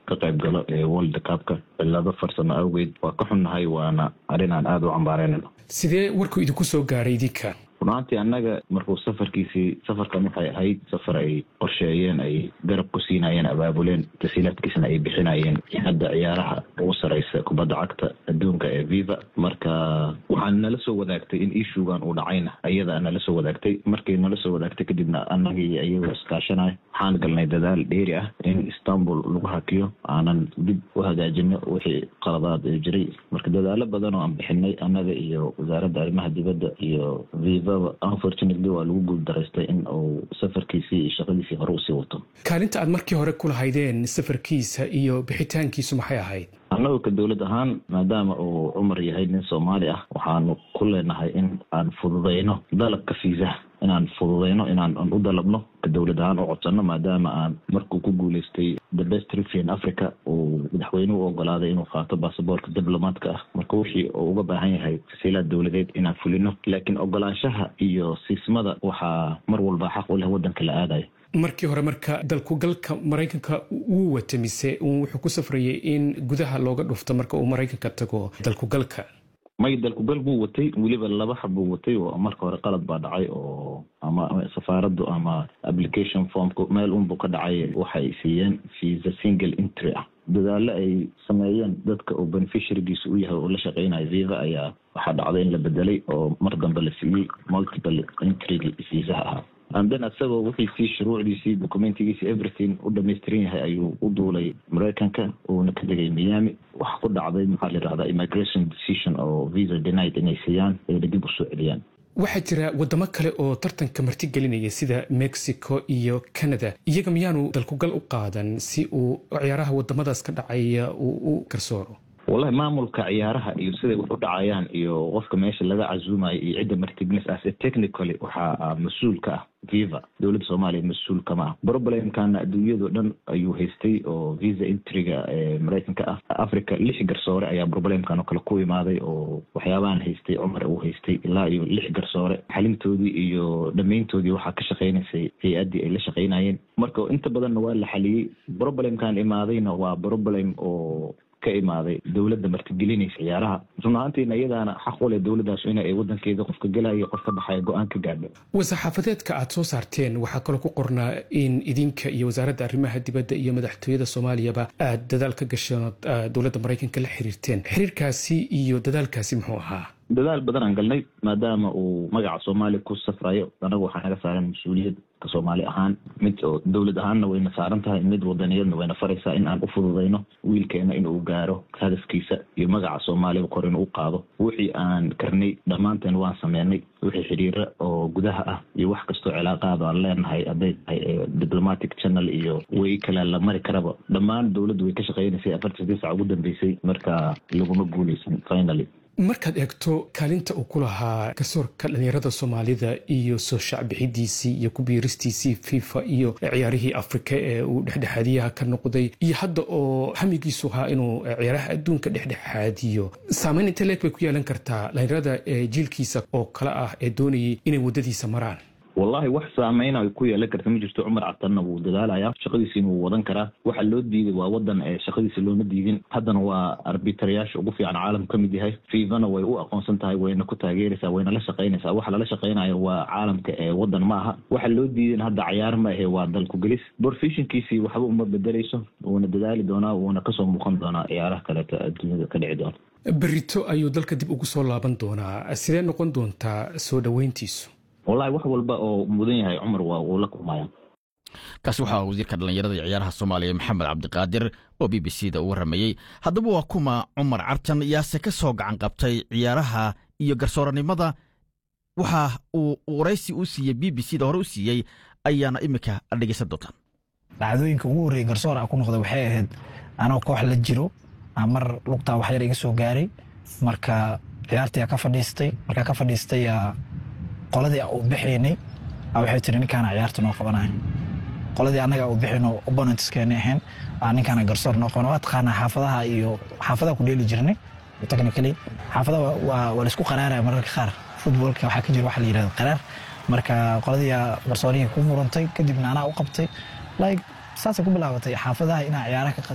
ka qayb galo ee world cupka cilado farsamo awgeed waa ka xunnahay waana arrin aan aada u cambaaraynayno sidee warkuu idinku soo gaaray idinka runaantii annaga markuu safarkiisii safarkan waxay ahayd safar ay qorsheeyeen ay garab ku siinayeen abaabuleen tasiilaadkiisna ay bixinayeen hadda ciyaaraha ugu sareysa kubadda cagta adduunka ee viva marka waxaan nala soo wadaagtay in ishugan uu dhacayna ayadaa nala soo wadaagtay markay nala soo wadaagtay kadibna annagii iyagoo iskaashanay waxaan galnay dadaal dheeri ah in istanbul lagu hakiyo aanan dib u hagaajino wixii qaladaad ee jiray marka dadaalo badan oo aan bixinay annaga iyo wasaaradda arrimaha dibadda iyo viva unfortunately waa lagu guuldaraystay in uu safarkiisii iyo shaqadiisii hore usii wato kaalinta aad markii hore ku lahaydeen safarkiisa iyo bixitaankiisu maxay ahayd annagu ka dowlad ahaan maadaama uu cumar yahay nin soomaali ah waxaanu ku leenahay in aan fududayno dalabka fiisaha inaan fududayno inaan u dalabno ka dowlad ahaan u codsano maadaama aan markuu ku guuleystay the best refian africa uu madaxweynuhu u ogolaaday inuu qaato baasaboorka diblomaadka ah marka wixii uu uga baahan yahay tasiilaad dowladeed inaan fulino laakiin ogolaanshaha iyo siismada waxaa mar walba xaq u leh waddanka la aadayo markii hore marka dalkugalka maraykanka wuu wata mise wuxuu ku safrayay in gudaha looga dhufto marka uu maraykanka tago dalkugalka may dalkugal buu watay weliba laba xab buu watay oo marka hore qalad baa dhacay oo ama safaaraddu ama application formka meel unbuu ka dhacay waxay siiyeen visa single entry ah dadaalo ay sameeyeen dadka uu beneficiarygiisa u yahay oo la shaqeynayo viva ayaa waxaa dhacday in la bedelay oo mar dambe la siiyey multiple entrygi viisaha ahaa anden asagoo wixiisii shuruucdiisii documentigiisi everything u dhamaystiran yahay ayuu u duulay maraykanka uuna ka degay miami waxa ku dhacday maxaa la yidhahdaa immigration decision oo visa denied inay siiyaan ayna dib u soo celiyaan waxaa jira wadamo kale oo tartanka martigelinaya sida mexico iyo canada iyaga miyaanu dalkugal u qaadan si uu ciyaaraha wadamadaas ka dhacaya uu u garsooro wallahi maamulka ciyaaraha iyo siday wax u dhacayaan iyo qofka meesha laga casuumayo iyo cidda martignes ase technically waxaa mas-uul ka ah viva dowladda soomaaliya mas-uul kama ah problemkana adduunyado dhan ayuu haystay oo visa entryga ee maraykanka ah africa lix garsoore ayaa problemkan oo kale ku imaaday oo waxyaabahan haystay cumar uu haystay ilaa iyo lix garsoore xalintoodii iyo dhammayntoodii waxaa ka shaqeynaysay hay-addii ay la shaqeynayeen marka inta badanna waa la xaliyey problemkan imaadayna waa problem oo ka imaaday dowladda martigelinaysa ciyaaraha run ahaantiina iyadaana xaq u leh dowladdaas in ay wadankeeda qofka gelaya qof ka baxaya go-aan ka gaadho war-saxaafadeedka aad soo saarteen waxaa kaloo ku qornaa in idinka iyo wasaaradda arrimaha dibadda iyo madaxtooyada soomaaliyaba aad dadaal ka gasheen dowladda maraykanka la xiriirteen xiriirkaasi iyo dadaalkaasi muxuu ahaa dadaal badan aan galnay maadaama uu magaca soomaaliya ku safrayo anagu waxaa naga saaran mas-uuliyad ka soomaali ahaan mid oo dowlad ahaanna wayna saaran tahay mid wadaniyadna wayna faraysaa in aan u fududayno wiilkeena inuu gaaro hadafkiisa iyo magaca soomaaliya kor inuu u qaado wixii aan karnay dhammaanteen waan sameynay wixii xiriira oo gudaha ah iyo wax kastoo cilaaqaad aan leenahay hadday tahay diplomatic channel iyo way kale la mari karaba dhammaan dowladdu way ka shaqeynaysay afartan sadii sac ugu dambeysay marka laguma guuleysan finally markaad eegto kaalinta uu ku lahaa garsoorka dhalinyarada soomaalida iyo soo shacbixidiisii iyo ku biiristiisii fifa iyo ciyaarihii afrika ee uu dhexdhexaadiyaha ka noqday iyo hadda oo hamigiisu ahaa inuu ciyaaraha adduunka dhexdhexaadiyo saameyn intee leeg bay ku yeelan kartaa dhalinyarada jiilkiisa oo kale ah ee doonayay inay waddadiisa maraan wallahi wax saameyna ay ku yeelan karta ma jirto cumar cabtanna wuu dadaalayaa shaqadiisiina wuu wadan karaa waxa loo diiday waa wadan ee shaqadiisa looma diidin haddana waa arbitarayaasha ugu fiican caalamku ka mid yahay fiivana way u aqoonsan tahay wayna ku taageeraysaa wayna la shaqaynaysaa waxa lala shaqaynayo waa caalamka ee wadan ma aha waxa loo diidan hadda cayaar ma ahe waa dalku gelis borfishinkiisii waxba uma bedeleyso wuuna dadaali doonaa wuuna kasoo muuqan doonaa ciyaaraha kaleeto adduunyada ka dhici doona berito ayuu dalka dib ugu soo laaban doonaa sidee noqon doontaa soo dhoweyntiisu wallahi wax walba oo mudan yahay cumar waa uu la kulmaya kaasi waxaa wasiirka dhallinyarada iyo ciyaaraha soomaaliya maxamed cabdiqaadir oo b b c da u warramayey haddaba waa kuma cumar cartan yaase ka soo gacan qabtay ciyaaraha iyo garsooranimada waxa uu waraysi u siiyey b b c da hore u siiyey ayaana iminka dhegeysan doontaan dhacdooyinka ugu horreeyey garsoor a ku noqda waxay ahayd anoo koox la jiro mar lugtaa waxyar iga soo gaaray marka ciyaartii ka fadhiistay markaa ka fadhiistay qoladii u bixaynay waxay tiri ninkaana ciyaarta noo qabanaya qoladii annaga u bixayno opponentskeena ahayn ninkaana garsoor noo qabanaya waa taqaanaa xaafadaha iyo xaafadaha ku dheeli jirnay technically xaafadaha waa laisku qaraaraya mararka qaar footballka waxaa ka jira waxa la yidhahdo qaraar marka qoladii garsoorihii ku murantay kadibna anaa u qabtay like saasay ku bilaabatay xaafadaha inaa ciyaaraha ka